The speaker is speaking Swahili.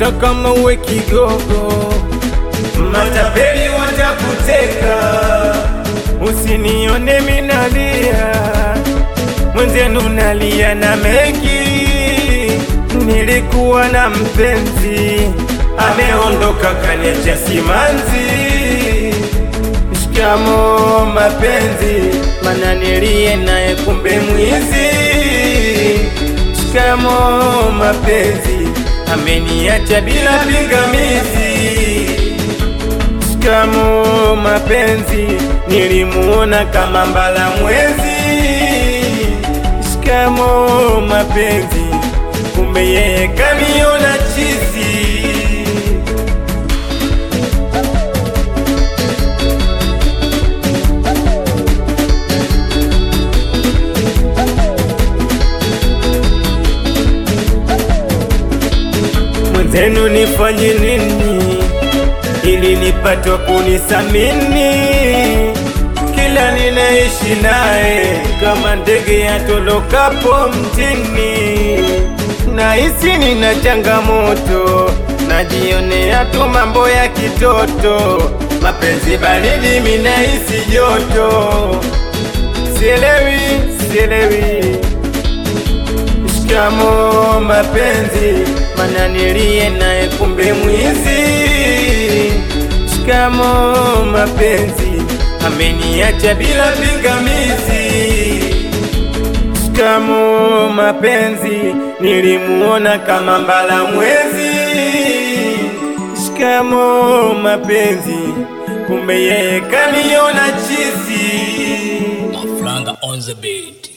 hata kama uwe kigogo, matapeli watakuteka. Usinione minalia, mwenzenu nalia na mengi. Nilikuwa na mpenzi, ameondoka kaniacha simanzi. Shikamo mapenzi, mana nilie naye kumbe mwizi. Shikamo mapenzi, ameniacha bila pingamizi. Shikamo mapenzi, nilimuona kama mbala mwezi. Shikamo mapenzi, kumbe yeye kaniona chizi. Mwenzenu nifanye nini ili nipatwa kunisamini? Kila ninaishi naye kama ndege yatolokapo mtini, nahisi nina changamoto, najionea tu mambo ya kitoto, mapenzi baridi, minahisi joto, sielewi sielewi Shikamo mapenzi, mana nilie naye kumbe mwizi. Shikamo mapenzi, ameniacha bila pingamizi. Shikamo mapenzi, nilimuona kama mbala mwezi. Shikamo mapenzi, kumbe yeye kaniona chizi. Maflanga on the beat.